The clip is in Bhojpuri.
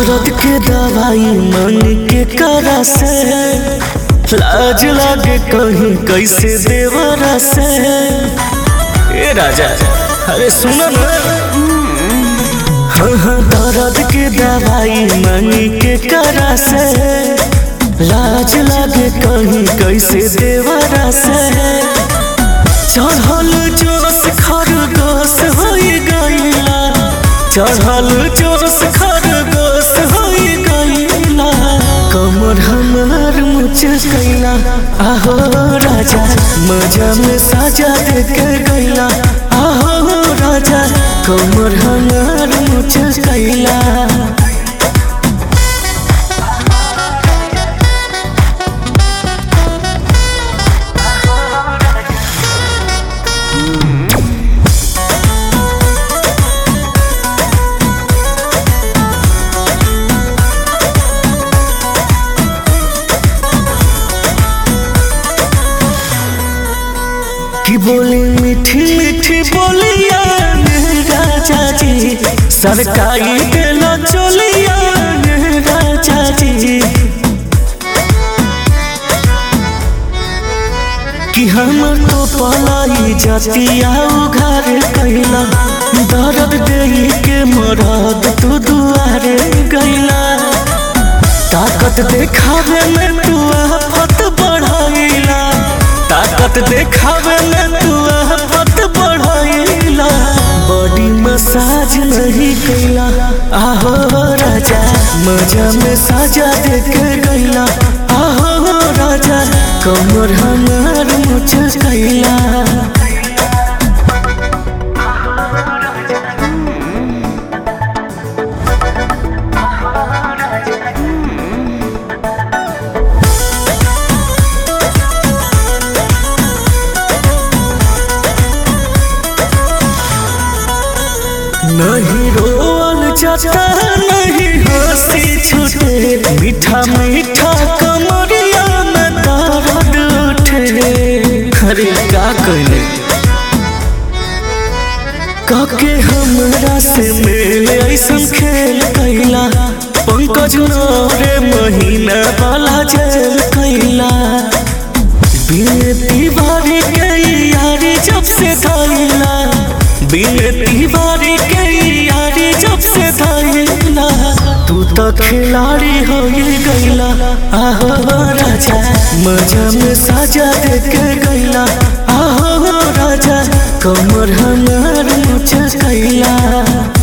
दर्द के दवाई मन के करा से लाज लागे कहीं कैसे देवरा से ए राजा अरे सुनो ना हाँ हाँ दर्द के दवाई मन के करा से लाज लागे कहीं कैसे देवरा से चढ़ल जोश खरगोश हो गईला चढ़ल जोश खरगोश हो गईला कमर हमार मुचकैला आहो राजा मजा में साजा दे के गईला आहो राजा कमर हमार मुचकैला की बोली मीठी मीठी बोलिया राजा जी सरकारी देला चोलिया राजा जी कि हम तो पलाई जातिया उघार कैला दर्द दे के मरद तू दुआरे गैला ताकत देखावे में तू आफत बढ़ाइला ताकत देखावे में तू आफत बढ़ाइला बॉडी मसाज नहीं कैला आहो राजा मजा में साजा दे के गैला आहो राजा कमर हमार मुझ कैला नहीं रोल जाता नहीं हंसी छूटे मीठा मीठा कमरिया में दर्द उठे अरे का कहले काके हमरा से मेल ऐसन खेल कैला पंकज रे महीना वाला जेल कैला बिन तिवारी के यारी जब से धैला बिन तिवारी के यारी जब से धैला तू तो खिलाड़ी हो गईला आहो राजा मजा में साजा दे के गईला आहो राजा कमर हमार मुझ कैला